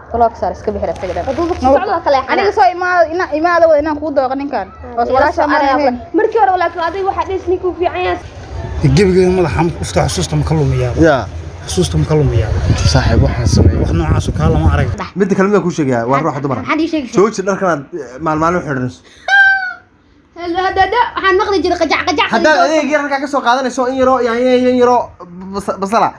taloog saar iska bixir isaga dhan hadduu dadka socdo kale aniga soo imaada ina imaada wada inaan kuu dooqa ninkan hoos walaasha ma ahayn markii hore laakiin adiga waxaa dhis ninkuu fiican yahay gebigeeda madaxa ufta xusuusta ma ka lumiyaa yaa xusuusta ma ka lumiyaa saaxiib waxaan sameeyay wax noocaasu kaa lama arag midda kale midaan kuu sheegayaa waa ruuxa dumar maxaad ii sheegaysaa jooji dharkanaad maalmaalin xidhanayso hadada waxaan maqli jiray qajac qajac haddaad adeeg yar halkaa ka soo qaadanayso in yaroo yaanyo in yaroo bas- basala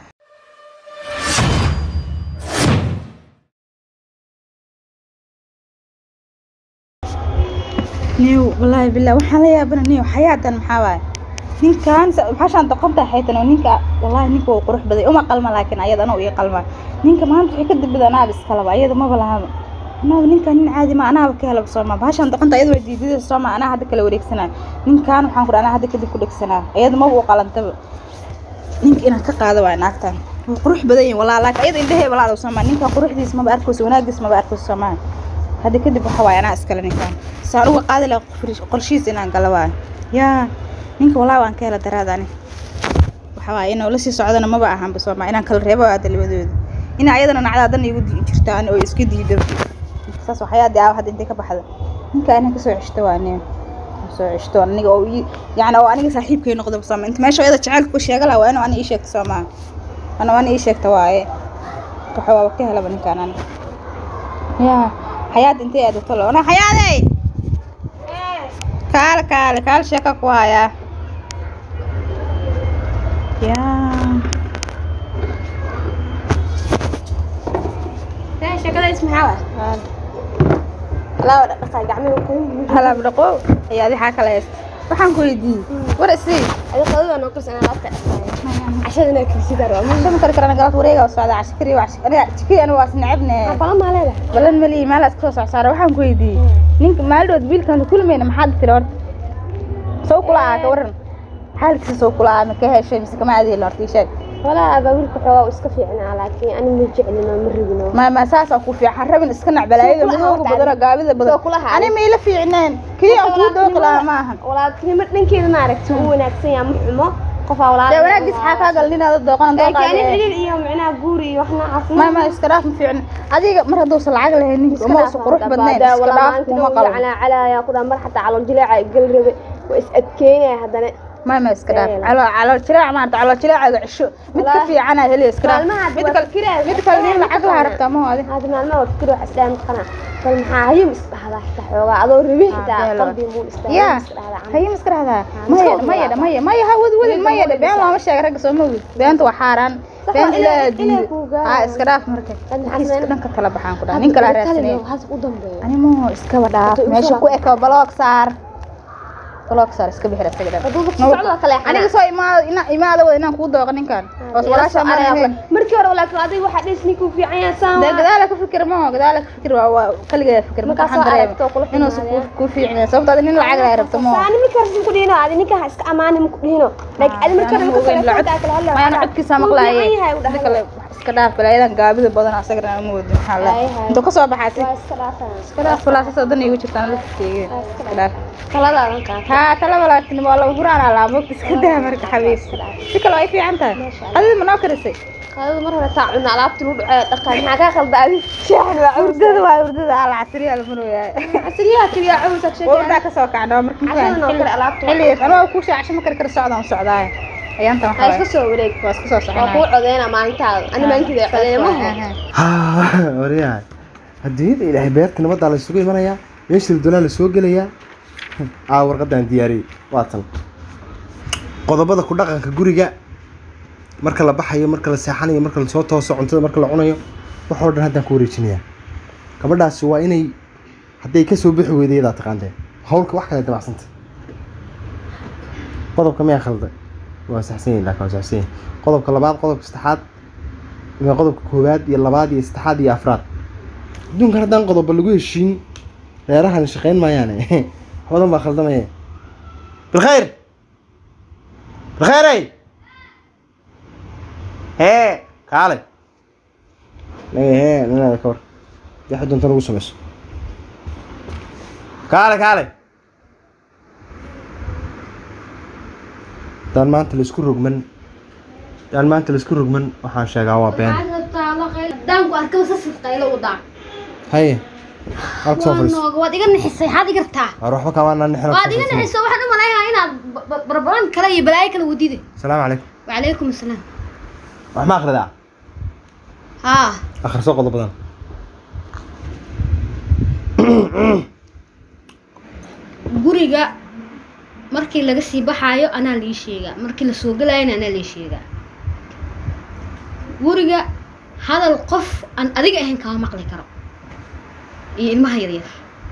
niw wallaahi billah waxaan la yaabana niw xayaadan maxaa waaye ninkan maxaashaan doqonta xaytan oo ninka wallaahi ninka uu qurux baday uma qalma laakiin ayada anuu ii qalma ninka maanta waxay ka dambida anaaba iskalaba ayada maba lahaba anaaba ninkan nin caadi ma anaaba ka helaba sooma bahashaan doqonta ayada way diidida sooma anaa hadda kala wareegsanaa ninkan waxaan ku anaa hadda kadib ku dhegsanaa ayada maba u qalantaba ninka inaan ka qaado waa naagtan wuu qurux badan yihin walaa laakiin ayada indhahee walaada sooma ninkan quruxdiis maba arkayso wanaagiis maba arkayso soomaa hadda kadib waxa waaye anaa iskale ninkan saan uga qaadi laha qorshihiis inaan gala waayo yaa ninka walaa waan ka hela daraadani waxa waaye inuu la sii socdana maba ahanba sooma inaan kala reebo aada labadooda ina ayadana nacdaadan igu dii jirtaan oo iska diido saas waxyaadi aa hadda intay ka baxda ninka inaan kasoo ceshto waa nin soo ceshto aniga oo ii yacni oo aniga saaxiibkay noqdo sooma inta meesha ayada jacaylka ku sheega laha waa inuu ani ii sheegto soomaa ana ani ii sheegta waaye waxa waaba ka helaba ninkaan aniga yaa حياة انت يا دكتور انا حياتي كال كال كال شكا كوايا يا sheekada ismaxaa waa laa wada dhaqaa gacmihi qoyn هلا بدقو يا دي حاجة لا يست waxaan ku weydiiyey war isii adiga qadada noo karsan alaabta dhaqaaya cashadana kirsidaa rabaa shama kar karana galad wareega oo socda cashkari waa aniga jikii anu waas necebne bala maa leedahay balan mali maal iska soo socsaara waxaan ku weydiiyey ninka maaldood biilkan kulmayna maxaad tiri horta soo kula aa ka waran xaalkiisa soo kula aa ma ka heshay mise kama adeelin horta ii sheeg walaa abaa wiilka xoogaa uu iska fiicnaa laakiin ani ma jeclino ma rabino ما ما ساسا ku fiican rabin iska nacbalaayada Soo kula midooga haata badan gaabida badan Soo kula haata. ani ma ila fiicneen kii aan ku dooq lahaa ma ahan walaaltinimo dhankeeda maaragtay uu wanaagsan yahay ma xumo qofaa walaal dee wanaagis xaa kaa gal ninaada dooqan laakiin ani dooqaade xidhiir iyo micnaha guur iyo wax noocaas ma ma iska dhaaf ma fiicin adiga mar hadduusan lacag lahayn ninka uma usan qurux badnayn iska dhaaf kuma qalbo calaa calaa ku dhaa mar xataa calool jileeca gal rabe waa is adkeynaya haddana ma ma iska dhaaf Ee. calo calo jiraac maanta calo jiraacaga cisho mid ka Wallaahi. fiicana heli iska dhaaf Maalmaha mid waa kale fikiraya, mid wax kale nin kale lacag ma lahaa taqaanaa. rabtaa ma adi hada maalmaha waa fikir wax isdhaha mataqana bal maxaa hayim isdhahdaa xitaa xoogaa adoo rabin xitaa beelo. qalbi muu ya isdhahdaa haye ma iska dhahdaa ma maya iska maya wada maya maya ha wad wadin Weliga maya wada been dhisaa. looma sheega ragga soo ma wid beenta waa xaaraan Sax beenta waa inay- ilaa inay diiday kuu gaaraan. ha iska dhaaf marka Hadda maxaa Kiiska sameyn- dhanka kala baxaan ku dhaha nin kala raadsanay has u dambeeyo ani mo iskaba dhaaf Hadda igu meesha soo ku eko baloog saar baloog saar iska bixir isaga dhan hadduu dadka socdo kale aniga soo imaada ina imaada wada inaan kuu dooqa ninkan hoos walaasha ma ahayn markii hore laakiin adiga waxaa dhis ninkuu fiican yahay saan dee gadaala ka fikir ma gadaala ka fikir waa waa kaligeeda fikir marka Markaas waxaan oo aragto kula dareema inuusan xumaadaya. ku fiicnay sababta adi nin lacag lahay rabto ma saani markii hore ku dhihino adi ninka ha iska amaani maku dhihino laakiin adi markii hore marka telefoonka kala hadlayo mayana codkiisa maqlaaye inta kale wax iska dhaaf balaayadan gaabida badan asagana ma wadin maxaa la Hay, hay. intuu kasoo baxaasi waa iska dhaafaa iska dhaaf walaasasoo dan igu jirtaan lafteega iska dhaaf taladaadan qaata haa talaba laakiin waa lagu guraan alaa mogta iska daa marka xabiis si kale way fiican tahay adida ma noo karisay qaadada mar hore taa cuna alaabtii lagu dhaceeyo dhaqan maxaa kaa qalda adi shaaxan waa urdada waa urdada ala casriya la marooyaa casriyaha kaliya cawsak urdaa kasoo kacnaa marka Cashadan oo kale alaabta. xilligaas anoo ku shaacasho ma kari kara socdaan socdaay ayaanta ha waxaa iska soo wareeg waa iska soo waa kuu soconaa codeynaa maalintaada ani maalinteeda codeynaa maha waryahay adduunyada ilaahay beerta nabaddaa la isugu imanayaa meesha ladonaa la soo gelayaa aa warqaddaan diyaariyey waa tan qodobada ku dhaqanka guriga marka la baxayo marka la seexanayo marka lasoo tooso cuntada marka la cunayo waxoo dhan haddaan ku wareejinayaa gabadhaasi waa inay hadday ka soo bixi weyday yadaa taqaantee hawlka wax kale dabacsanta qodobka miyaa khalday waa saxsan yahin laakiin waa saxsan yahin qodobka labaad qodobka saddexaad waa qodobka koowaad iyo labaad iyo saddexaad iyo afraad adduunkan haddaan qodoba lagu heshiin reerahan shaqayn maayaane wax badan baa khaldamaya bilkhayr bilkhayrey hee kaale naga hee ninaada ka war yaxa doonta nagu samayso kaale kaale haddaan maanta laisku rogman haddaan maanta laisku rogman waxaan sheegaa waa been daanku arkaba sasif qaylo u daa haye halka soo waa fadhiiso nooga waad iga nixisay waxaad iga rabtaa war waxba kamaa nixin waad iga nixisay waxaan u malaynayaa inaad ba- ba- barbaran kale iyo balaayo kale wadide salaamu calaykum wacalaykum asalaam wax ma akhridaa haa akhriso qodobadan guriga markii laga sii baxaayo anaa lii sheegaa markii la soo gelaayana anaa lii sheegaa guriga hadal qof aan adiga ahayn kama maqli karo iyo ilmaha yaryar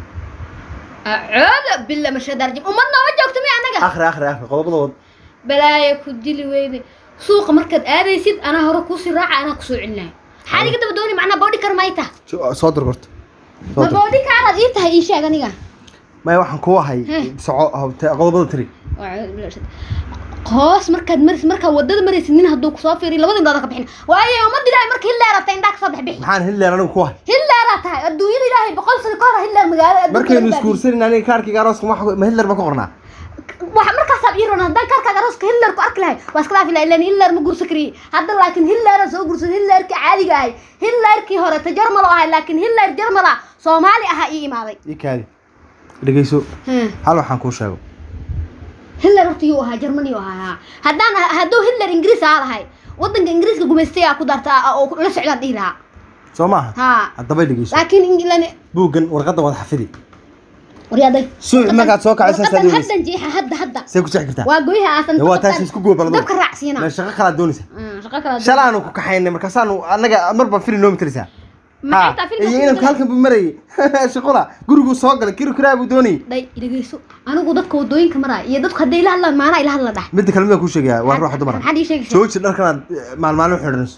acooda bila mashadaarjim ummad nooma joogto mi anaga akhri akhri akhri qodobada wad balaaya ku dili weyde suuqa markaad aadaysid anaa hore kuusii raaca anaa kusoo celinayo maxaad iga daba dooni macnaa boodhi kar may taha Jo- soo dir horta soo ma dir boodhi kaaraad ii tahay ii sheeg aniga maya waxaan kuu ahay Heh. soco hab- te- qodobada tiri Acuudu billahi shaytaan. hoos markaad marisid markaad wadada maraysid nin hadduu kusoo fiiriyo labada indhooda ka bixin waayo ummadda ilaahay marka hilleer rabta indhaa kasoo bix bixi maxaan hilleen anigu ku ahay hilleeraa tahay adduunyada ilaahay boqol sano ka hor hilleer magaalada adduunka markaynu laga isguursanin aniga kaarkiga arooska ma ma hitler ba ku qornaa baadiyey. waxa markaasaab ii roon haddaan kaarkaaga arooska hilleer ku arki lahay waa iska dhaafi lahay ilan hilleer ma guursa kariye hadda laakiin hilleera soo guursada hilleerkii caadiga ahay hilleerkii hore ta jarmal oo ahay laakiin hilleer jarmala soomaali ahaa ii imaaday ii kaadi dhegeyso Hmm. hal waxaan kuu sheego hitler horta yuu ahaa germany uu ahaa haddaan hadduu hitler ingiriis ahaa lahay wadanka ingiriiska gumaystay aa ku darta oo la socdaan dhihi lahaa soo maaha haa haddaba dhegeyso laakiin england buuggan warqadda wada xafidi waryaaday suuc markaad soo kacaysa saad warqadan weynaysa haddan jeexa hadda hadda see ku jexi kartaa waa goyaha aasan Dee waa taas isku goobalado dabka raacsiina meel shaqo kalaad doonaysa Mm, shaqo kala shalaanu ku kaxaynay markaasaanu annaga marba fili noomi tiraysaa maxay taa iyo inanku halkan buu marayay shaqula guriguu soo galay kiri kiraa buu doonayay dhay dhegeyso anigu dadka wadooyinka maraya iyo dadku hadday ila hadlaan maanaa ila hadla dhax midda kale midaan kuu sheegayaa waa ruuxa dumara maxaad ii sheegaysaa jooji dharkanaad maalmaalin xidhanayso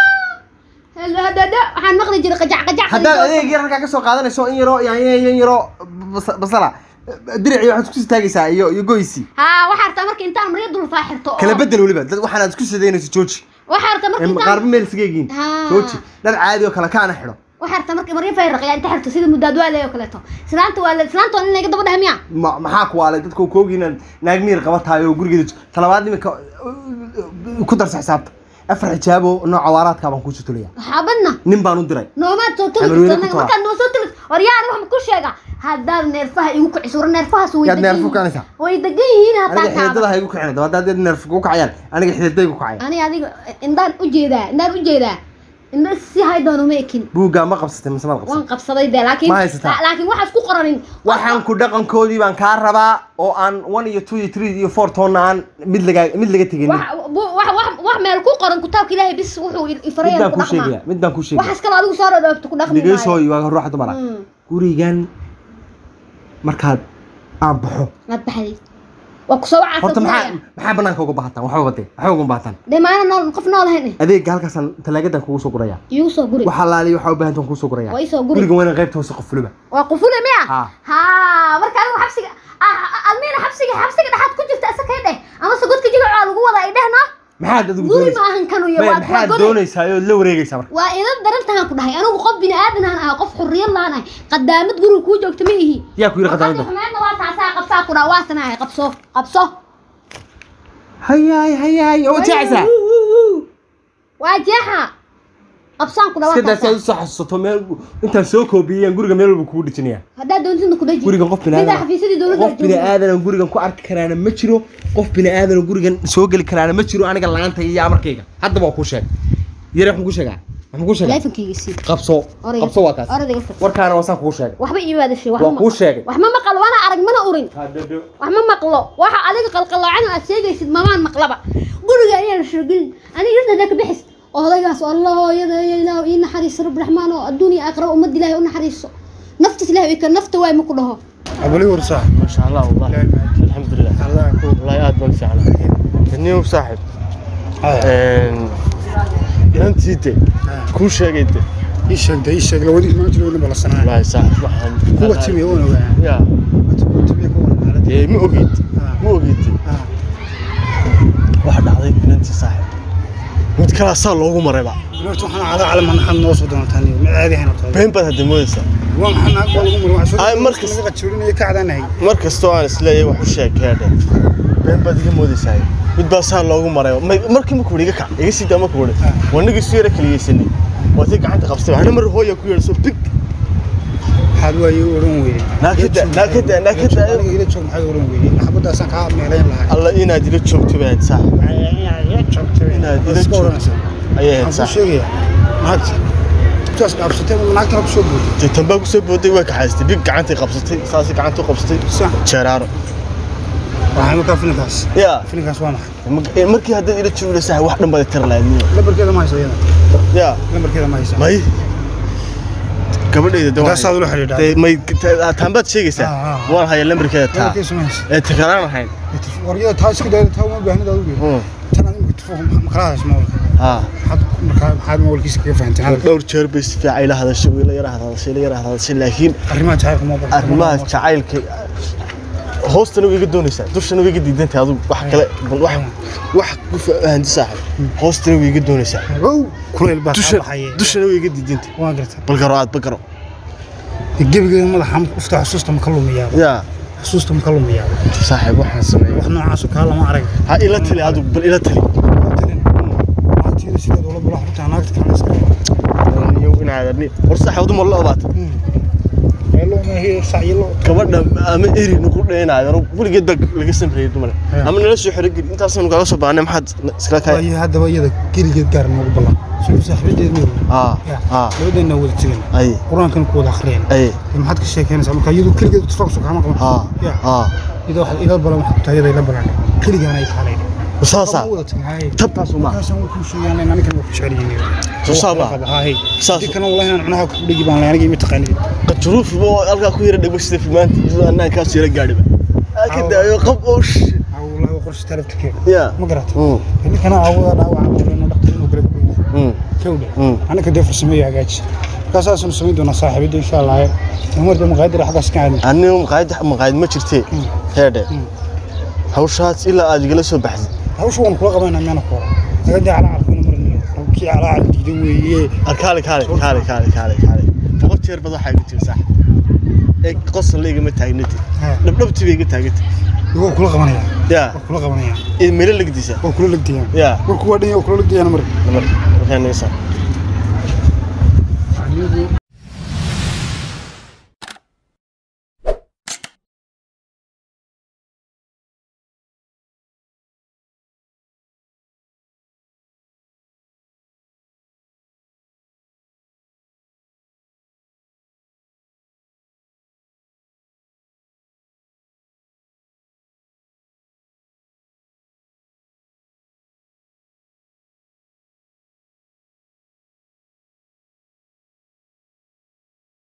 hadada waxaan maqli jiray qajac qajac haddaad adeeg yar halkaa ka soo qaadanayso in yaroo yaanyo in yaroo bas- basala dirici waxaad isku taagaysaa iyo iyo goysi haa waxaa rabtaa marka intaan marya dul faaxirto oo- kala bedel weliba dad waxaanaad isku sidaynayso jooji waxaa rabtaa marka Em, intaan qaarba meel isaga egiin Haa. jooji dhar caadi oo kale kaana xidho waxaa rabtaa marka marya fayraqya inta xirto sida mudaad waa leeyo kaleeto islaanta waa le islaanta waa in laga daba dhaha miya ma maxaa ku waalay dadka koogi inaad naag miir qabatahay oo gurigeeda jo- talabaad iminka ku darsa xisaabta afar xijaabo nooca waaraadkaa baan kuu sutulaya xaabadna nin baan u diray noomaad soo tuli Xamarweyne jirto ku tawa. markaad noo soo tuli waryahan wax ma ku sheega haddaad neerfaha igu kiciso war neerfahaas way yaad degan neerfu yihiin. kacanaysaa way degan yihiin aniga hataa xididada kaaba ha igu kicina daba haddaad neerfu ku kacayaan aniga xididay ku kacaya ani adiga indaan u jeedaa indaan u jeedaa indha si hay doono ma ekin buuggaa ma qabsatay mise maad qabsatay waan qabsaday dee laakiin Ma haysataa? la- laakiin waxaas ku qoranin waxaan ku dhaqankoodii baan kaa rabaa oo aan one iyo two iyo three iyo four toonna aan mid laga mid laga tegin wax bu- wax wax wax meel ku qoran kitaabka ilaahay bis wuxuu i- i faray midaan ku kuu dhaqmaa sheegaya midaan kuu sheegaya waxaas kale adigu soo dhoobto ku dhaqmi maayo dhegeysoy waa ruuxa dumara Mm. gurigan markaad aan baxo waad baxday waa ku soo horta maxaa wacaa maxaa banaanka uga baahataan waxba badee waxba uga baahataan dee maana nool qof nool ahayn adeega halkaasaan talaagadan kugu soo guraya iigu soo guri waxa laaliya waxaa u baahan tahan kugu soo guraya waa ii soo guri guriga waa inaan qaybta hoose qof fuliba waa qufule miya Ha. ha marka adigu xabsiga ah, ah, almiina xabsiga xabsiga dhexaad ku jirta isa kay dheh amase godka jilacaa lagu wada ay dhehno maxaad adigu guri doonaysaa ma ahan kanu iyo Maya, waa maxaad waa goday doonaysaa oo la wareegaysaa marka waa idan darantahan ku dhahay anigu qof bini aadan aan ahay qof xurriyad laan ahay qadaamad guriga kuu joogta ma ihi yaa ku yidhi qadaamada xumeedna waa taasaa qabsaa ku dhaha waa tanahay qabso qabso hayaay hayaay oo jeexaysaa waa jeexa qabsaan ku dhaha iska waa daa si aad taasaa usoo xasuusato meel intaan soo koobiyeyaan guriga meel walba kugu dhijinaya haddaad doontidna ku dhaji gurigan qof bini Sidaa aadan xafiisyadii dowladda qof bini aadan oo gurigan ku arki karaana ma jiro qof bini aadan oo gurigan soo geli karaana ma jiro aniga laanta iyo amarkayga haddaba waa kuu sheeg yare waxaan kuu sheegaa waxaan kuu sheegaa taleefankayga sii qabso Orayga- qabso waa kaas orayga fir warkaana wasaan kuu sheegay waxba ii baadashay waa kuu sheegay wax ma maqlo waana arag mana urin wax ma maqlo waxa adiga qalqaloocan aad sheegaysid mamaan maqlaba guriga ayaan sheegin aniga irtada ka bixis odaygaas allah hooyada iyo ilaah ii naxariiso rabbi raxmaan oo adduun iyo aakhira ummad ilaahay u naxariiso naftis ilaahay ka nafta waay ma ku dhaho abali warsaa ما شاء الله والله الحمد لله allah ku والله aad baan fiicnaa inuu saaxib inantii de kuu sheegay de ii sheegda ii sheeg lawadi ma jiro weliba la sanaa wallaahi saaxib waxaan kuwa timiya waan ogaa ya kuwa timiya ka waran xaaladda dee ma ogid ma ogid Ah. waxa dhacday inantii saaxib mid kalaa saa loogu marayba horta waxaan calaa cala manaxad noo soo doontaan ma caadi ahayn horta been baad hadda moodaysaa waa maxaa naag baa lagu maray waxaa Ay, soo markas- laga qajuurinaya ka cadaanahay mar kastoo aan isleeyahay wax u sheeg keedhe been baad iga moodaysaa mid baa saa loogu maray may- markii markuu iga kac iga sii daa markuu wari wanagii isu yara kaliyeysanay waatay gacanta qabstay waxna mar hooya ku yeedhso big maxaad waaye u oran weyday Naakada, naakada, naakada. aniga ila joog maxaad oran weyday xabadaasaan kaa meelayn lahay alla inaad ila joogto bay ahayd saaxib inaad ila iska joogto oranaysaa ayay ahayd waxaan kuu saaxib sheegayaa naagta intaas dhaafsatay ma naagtana kusoo bootay dee tan baa ku soo booday waa kaxaystay big gacantay qabsatay saasay gacanta u qabsatay sax jeeraaro waxaa markaa filinkaas yaa filinkaas waa maxay ma- markii haddaad ila joogi saaxib wax dhan baad tar lahayd niyo lambarkeeda ma haysa iyada yaa lambarkeeda ma haysa may gabadhayda de waan taasaad ula xidhiidhaa dee may ta- taan baad sheegaysaa Ah, ah, ah. waan haya lambarkeeda taa lambarkeeda ma haysa ee takalaan ahayn waryada taa iska dayda taa uma baahnid adigu Mm. tan adigu telefoonka ma kala hadasha mawlka haa maxaad markaa maxaad mawlkiisa kaga fahanteen hadalka dhowr jeer bay si fiican ila hadashay ila yara hadashay ila yara hadashay laakiin arrimaha jacaylka ma badan arrimaha jacaylka hoostana way iga doonaysaa dushana way iga diidantahay adigu wax kale bal wax wax ku fahanti saaxib hoostana way iga doonaysaa ow kulayl baa kaa dusha baxaye dushana way iga diidantahay waan gartaa bal garo aad bagaro gebigeeda madaxa ufta xusuusta ma ka lumiyaa yaa xusuusta ma ka lumiyaa saaxib waxaan sameeyay wax noocaas oo kaa lama arag ha ila tali adigu bal ila tali naagtiida sideed ula bula xutaa naagta kalena iska iyo inaad war saaxib adu ma la obaata eelo ma hiyo sacyilo gabadha ama eri nagu dheenaayo weligeed baa laga samreeyay dumar Yeah. ama nala soo xirogeli intaasaynu kaga soo baahnay maxaad iskala kaay waayo haddaba iyada geligeed gaar noogu ballan soo saaxiibadeed meel aa aa labadeena wada tegan ay qur-aankan ku wada akhriyeen ay maxaad ka sheekeynaysaa marka iyadu keligeed tufaqsu kaama qaban aa Ya. aa ida waxaad ila balan waxaad ku tahay iyada ila balan keligaan ay kaalay saasa wada tegan haye tabtaas uma markaasaan way kuu sheegaan anigan waa ku jecel yihiin Soo saaba. haye Saas. dii kana wallahi inaan cunaha ku dhigi baan lahay aniga ima taqaanid qajuruuf oo halkaa ku yara dhagmo sida filmaanta anaan kaas yara gaadhiba ka daayo qab oosh wallahi waa qorshe talaftirkeeda ya ma garatay Mm, ninkana aawada dhaawaca qoreno dhaqtar inuu garab goyno mm, kawdhe mm. anaka dee farsameeyo hagaaji markaasaasanu samayn doonaa saaxiibada insha allah umarda maqaadir xaggaas ka aadna aniga maqaayad maqaayad ma jirtee heedhe Mm. hawshaas ilaa aad igala soo baxdid hawsha waan kula qabanaa miyaana ku hora naga dee calacalkuna marinayo kii calaacal diidan weeye arkaale kaale kaale kaale kaale kaale boqol jeer bad waxaa iga jira sax ee qosol igama taagnati Ha. dhabdhabti bay iga taagantay waa kula qabanaya ya waa kula qabanaya ee meelo lagdiisa waa kula legdayaan ya warku waa dhan waa kula legdayaan mar namar waxaan nisa